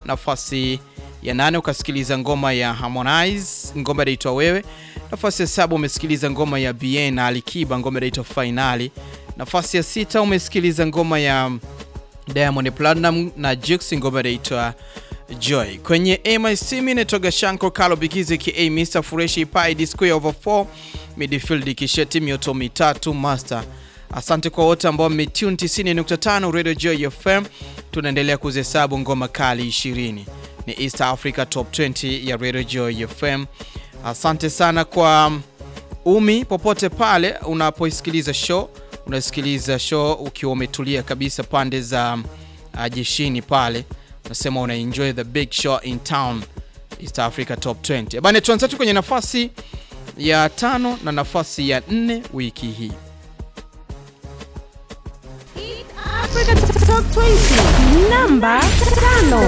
Nafasi ya nane ukasikiliza ngoma ya Harmonize, ngoma inaitwa Wewe. Nafasi ya saba umesikiliza ngoma ya Bien na Alikiba, ngoma inaitwa Finali. Nafasi ya sita umesikiliza ngoma ya Diamond Platinum na Jux, ngoma inaitwa Joy. Kwenye MIC mimi natoga Shanko Kalo Bigizi ka Mr Fresh Pai Disco over 4 midfield kisheti mioto mitatu master. Asante kwa wote ambao mmetune 90.5 Radio Joy FM. Tunaendelea kuzihesabu ngoma kali 20. Ni East Africa Top 20 ya Radio Joy FM. Asante sana kwa umi popote pale unapoisikiliza show, unasikiliza show ukiwa umetulia kabisa pande za uh, jeshini pale nasema una enjoy the big show in town East Africa Top 20. Bana, tuanze tu kwenye nafasi ya tano na nafasi ya nne wiki hii. Africa Top 20 namba tano.